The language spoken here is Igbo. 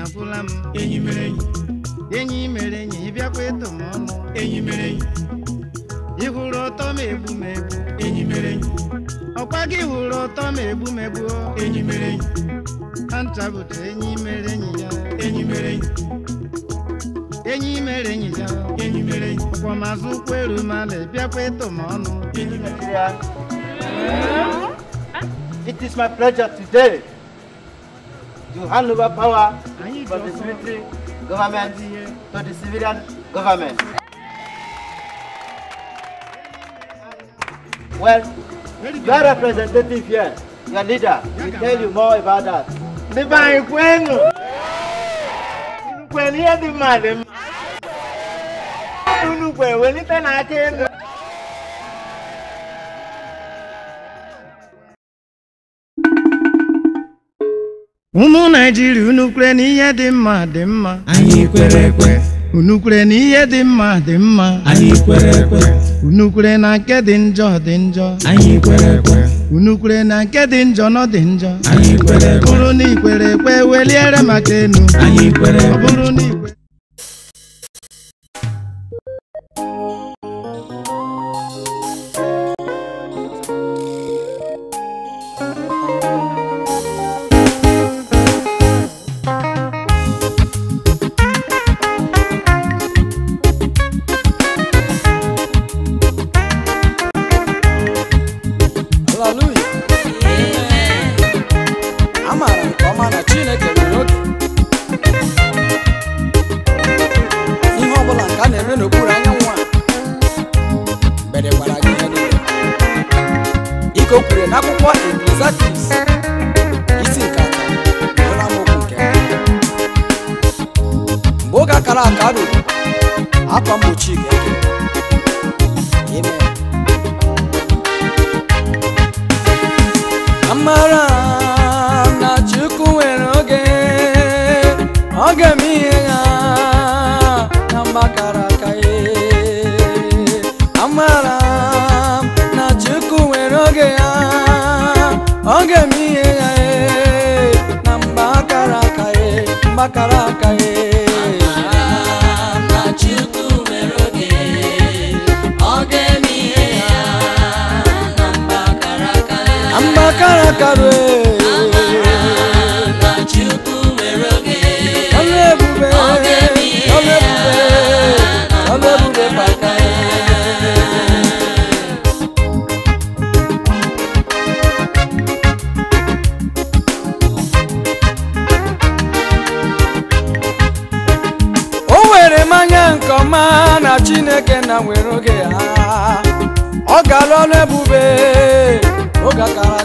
agwụla m enyi mere enyi enyi mere enyi ịbịakwa ịtụ m ọnụ enyi mere enyi ị hụrụ ụtọ ma egbu m egbu enyi mere enyi ọkwa gị hụrụ ụtọ ma egbu m egbu enyi mere enyi ha ncha bụcha enyi mere enyi ya enyi mere enyi enyi mere enyi ya enyi mere enyi ọkwa mazụ ụkwụ eru mala ịbịakwa ịtụ m ọnụ enyi mere enyi Nigeria. It is my pleasure today to hand over power anyị ji from the ọsọ military government to the civilian government. Well, your representative here, your leader, will tell you more about that. ndị be anyị kwenu unu kwenu ihe dị mma dị mma unu kwere welite n'aka elu ụmụ naijiria unu kwere na ihe dị mma dị mma anyị kwere ekwe unu kwere na ihe dị mma dị mma anyị kwere ekwe unu kwere na nke dị njọ dị njọ anyị kwere ekwe unu kwere na nke dị njọ nọ dị njọ anyị kwere ọ ekwe bụrụ na ikwere ekwe weliere maka enu anyị kwere ọ ekwe bụrụ na ikwe Hallelujah. Amaara m nke ọma na Chineke nwere oge ihe ọbụla nke a na-eme n'okpuru anyanwụ a mgbede gwara gị ihe niile ike o kwuru n'akwụkwọ Ecclesiastes isi nke atọ bụrụ amaokwu nke mbụ. mgbe oge akara aka ruru akwa mgbochi ga-eke Amen. amara m na chukwu nwere oge oge m ihe ya na mgbakara aka ya amara m na chukwu nwere oge ya oge m ihe ya na mgbakara aka ya mgbakara aka ya na mgbakara aka ya ọlụ ebube ọlụ ebube ọlụ ebube baka o were m anya nke ọma na chineke na nwere oge ya ọ gara ọlụ ebube oge akara